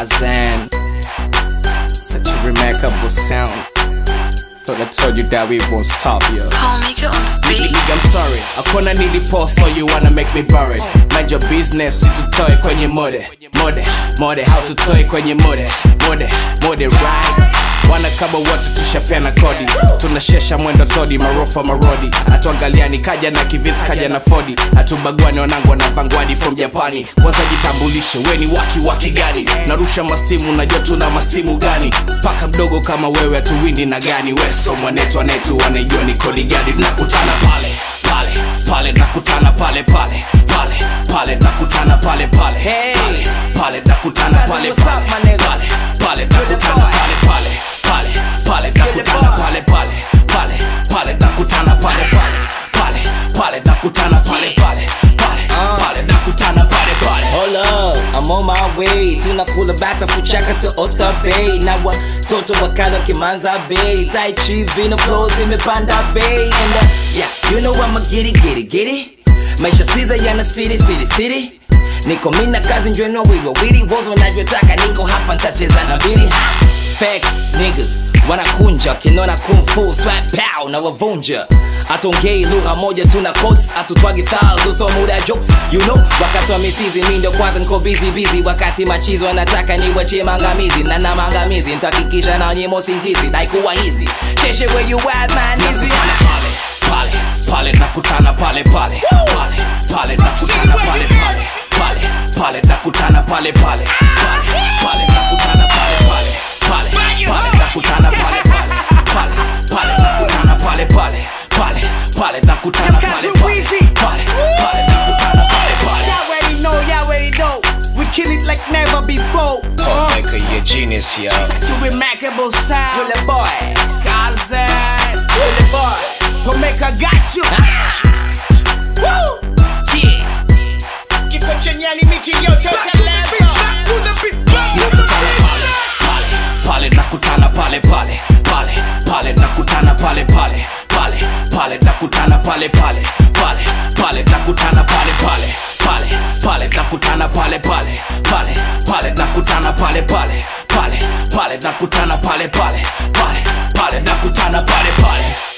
Kazan. Such a remarkable sound. Thought I told you that we won't stop, yo. Can't make it on the beat. Nigga, I'm sorry. Hakuna nili post so you wanna make me buried. Mind your business, tutoe kwenye mode. Mode, mode, how tutoe kwenye mode. Mode, mode, rights. Wana kama wote tushapeana kodi tunashesha mwendo todi marofa marodi atuangaliani kaja na kivits kaja na fodi atubagwani wanangu wanavangwadi from japani kwanza jitambulishe weni waki waki gani narusha mastimu najua tuna mastimu gani paka mdogo kama wewe atuwindi na gani weso mwanetu anetu wanaijua ni kodi gani tunakutana pale pale pale nakutana pale pale pale pale nakutana pale pale pale pale nakutana pale pale pale pale nakutana pale pale pale pale nakutana pale pale pale pale nakutana pale pale pale pale nakutana pale pale pale pale nakutana pale pale Hold up, I'm on my way tunakula bata fuchaka sio Oyster Bay na watoto wakala kimanza bay tai chi vino flows imepanda bay and uh, yeah you know I'ma get it get it get it maisha squeeze yana city city city niko mina kazi njweno wiwa wili wozo wanavyotaka niko hapa ntacheza na bili fake niggas wanakunja kinona kung fu swag pow na wavunja atongei lugha moja tuna quotes atutwagi styles uso muda jokes you know wakati wa misizi mi ndo kwanza niko busy busy wakati machizi wanataka niwachie mangamizi na na mangamizi ntakikisha na nyimo usingizi naikuwa hizi cheshe where you at man easy nakutana pale pale pale nakutana pale pale pale pale nakutana pale pale pale pale nakutana pale pale pale pale nakutana pale pale pale pale nakutana pale pale pale pale nakutana pale pale pale pale nakutana pale pale pale pale nakutana pale pale Y'all already know, y'all already know. We kill it like never before. Oh, Uh, Michael, you're genius, yo. such a remarkable sound. Bullet boy Kazan, Bullet boy Omega got you. Woo! yeah Kiko chenyani miti yote utaleva. Back to the beat, back to the nakutana pale pale pale pale nakutana pale pale pale pale nakutana pale pale pale pale nakutana pale pale pale pale nakutana pale pale pale pale nakutana pale pale pale pale nakutana pale pale pale pale nakutana pale pale